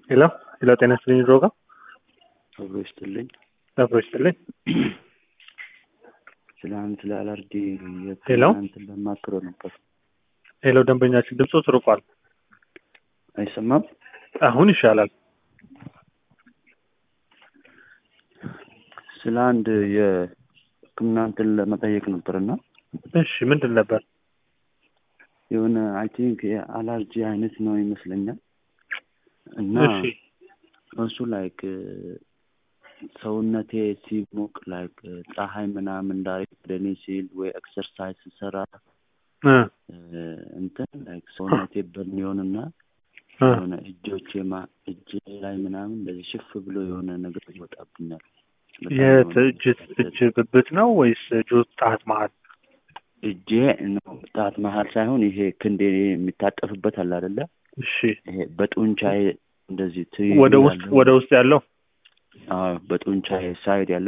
ሄሎ ሄሎ፣ ጤና ይስጥልኝ ድሮጋ አብሮ ይስጥልኝ። አብሮ ይስጥልኝ። ስለ አንድ ስለ አላርጂ ሄሎ? እንትን ለማክረው ነበር። ሄሎ፣ ደንበኛችን ድምፁ ትርቋል። አይሰማም? አሁን ይሻላል። ስለ አንድ የሕክምና እንትን ለመጠየቅ ነበርና እሺ፣ ምንድን ነበር? የሆነ አይ ቲንክ የአላርጂ አይነት ነው ይመስለኛል እና እሺ፣ እሱ ላይክ ሰውነቴ ሲሞቅ ላይክ ፀሐይ ምናምን እንዳይክ ወደ እኔ ሲል ወይ ኤክሰርሳይዝ ስሰራ እ እንትን ላይክ ሰውነቴ በሚሆንና እ የሆነ እጆቼ ማ እጄ ላይ ምናምን እንደዚህ ሽፍ ብሎ የሆነ ነገር ይወጣብኛል። በጣም የት የሆነ እጅ እጅ ብብት ነው ወይስ እጁ ጣት መሀል? እጄ ነው ጣት መሀል ሳይሆን ይሄ ክንዴ የሚታጠፍበት አለ አይደለ? እሺ፣ ይሄ በጡንቻዬ እንደዚህ ትይዩ ወደ ውስጥ ያለው ወደ ውስጥ ያለው አዎ፣ በጡንቻዬ ሳይድ ያለው